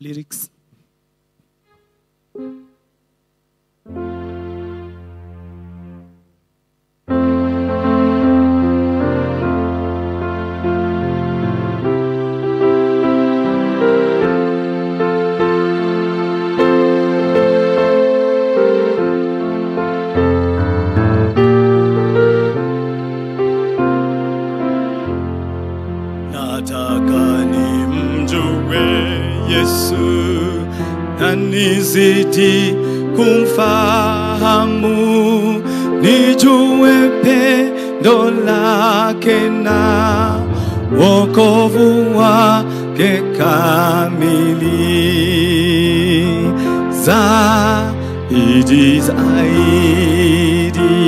lyrics. Nataka nimjue Yesu na nizidi kumfahamu, nijue pendo lake na wokovu wake kamili zaidi zaidi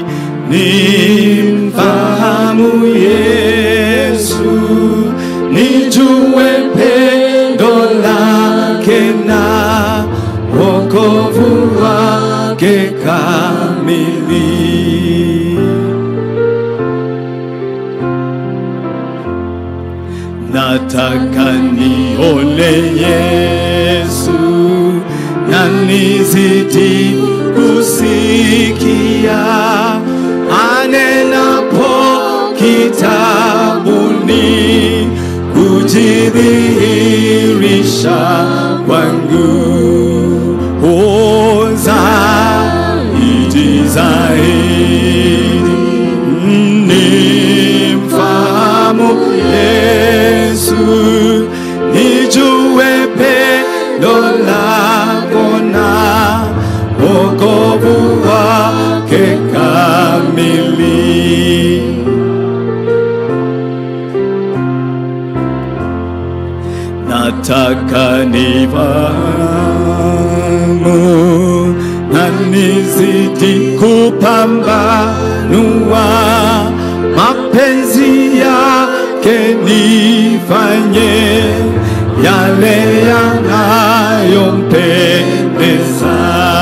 nimfahamu Yesu, nijue pendo lake na wokovu wake kamili. Nataka nione Yesu na nizidi kusikia anenapo kitabuni kujidhihirisha kwangu Oh, zaidi zaidi nimfahamu Yesu, nijue pendo lako na wokovu wake kamili. Nataka nifahamu na nizidi kupambanua mapenzi yake, nifanye yale yanayompendeza.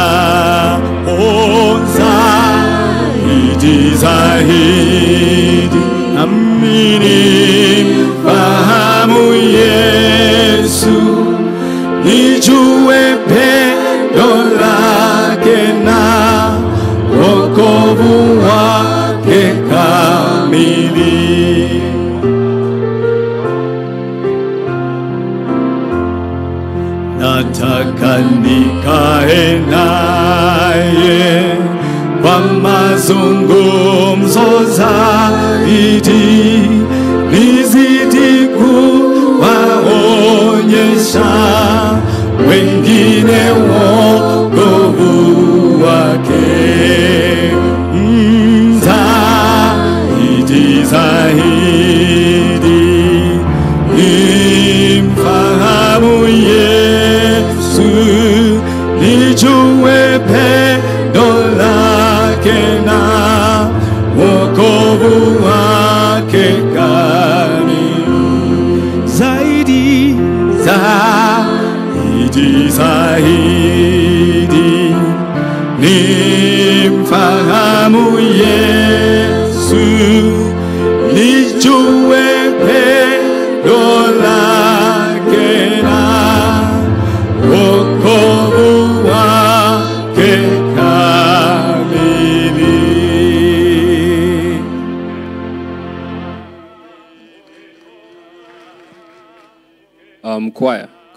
Oh, zaidi zaidi, amini fahamu Yesu, nijue pendo lake na wokovu wake kamili. Nataka nikae naye kwa mazungumzo zaidi, nizidi kuwaonyesha wengine wokovu wake Mm, zaidi zaidi nimfahamu Yesu, nijue pendo lake na wokovu wake kamili zaidi zaidi zaidi nimfahamu Yesu, nijue